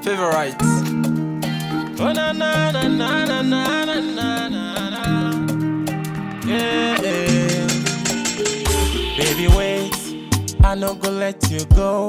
favorite. Oh na na na na na na na na na na. Yeah, yeah. Baby, wait, I no go let you go.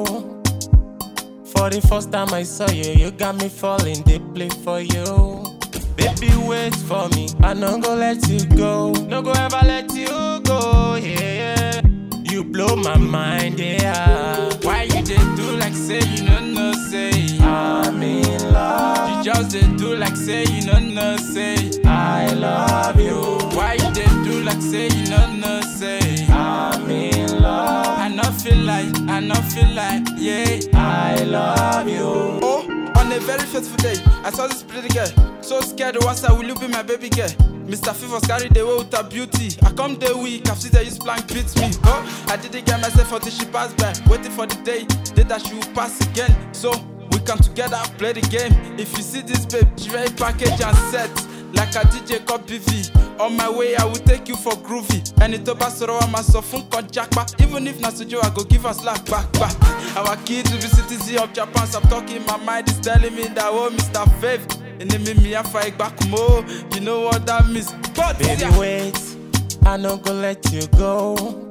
For the first time I saw you, you got me falling deeply for you. Baby, wait for me, I no go let you go. No go ever let you go, yeah. yeah. You blow my mind, yeah. Why you did do like say you no no say I'm in love. You just did do like say you no no say I love you. Why you did do like say you no no say I'm in love. I not feel like, I not feel like, yeah. I love you. Oh, on a very fateful day, I saw this pretty girl. So scared, once I will you be my baby girl? Mr. Fivers carried away with her beauty. I come the week, I've seen the use plank beats me. Oh, I didn't get myself until she passed by. Waiting for the day, day that she will pass again. So we come together, play the game. If you see this babe, she very package and set. Like a DJ called PV. On my way, I will take you for groovy. And it over soro I'm a sofun kon jackpa. Even if Nasujo, I go give her slack back back. Our kids will be citizen of Japan. Stop talking, my mind is telling me that oh Mr. Fave. And then me me I fight back more. You know what that means. But Baby, yeah. wait, I no go let you go.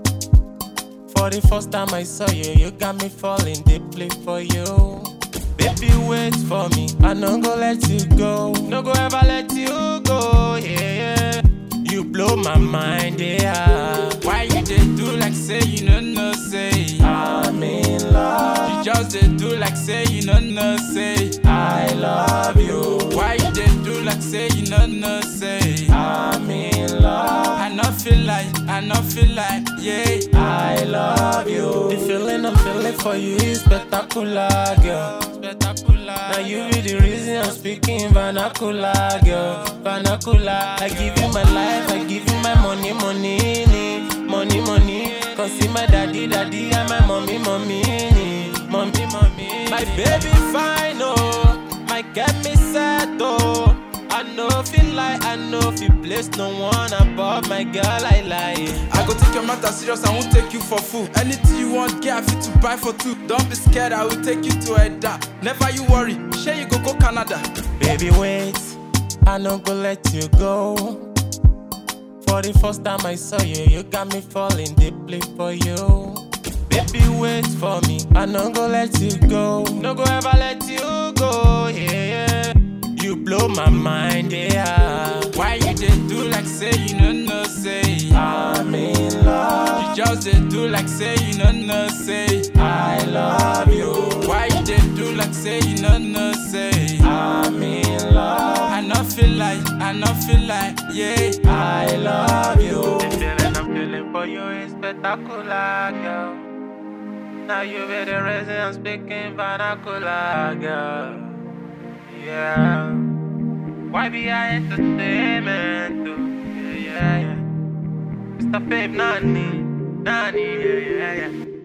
For the first time I saw you, you got me falling deeply for you. Baby, wait for me, I no go let you go. No go ever let you go, yeah. yeah. You blow my mind, yeah. Why you did do like say you no no say? I'm in love. You just did do like say you no no say. I love you. Why you did do like say you no no say? I'm in love. I not feel like, I not feel like, yeah. I love you. The feeling I'm feeling for you is spectacular, girl. Spectacular. Now you be the reason I'm speaking vernacular, girl. Vernacular. I give you my life, I give you my money, money, nee. money, money. Come see my daddy, daddy, and my mommy, mommy, nee. mommy, mommy. My baby fine, oh, my get me set, oh. I know feel like I know feel place no one above my girl, I lie. I go take your matter serious, I won't take you for fool. Anything you want, get I fit to buy for two. Don't be scared, I will take you to Edda. Never you worry, share you go go Canada. Baby, wait, I no go let you go. For the first time I saw you, you got me falling deeply for you. Baby, wait for me, I no go let you go. No go ever let you go, yeah. You blow my mind, yeah. Why you did do like say you no no say? I'm in love. You just did do like say you no no say. I love you. Why you did do like say you no no say? I'm in love. I not feel like, I not feel like, yeah. I love you. The feeling I'm feeling for you is spectacular, girl. Now you be the reason I'm speaking vernacular, girl. Yeah. Why be I entertainment? too? Yeah, yeah, yeah. Mr. Fave Nani, Nani, yeah, yeah, yeah.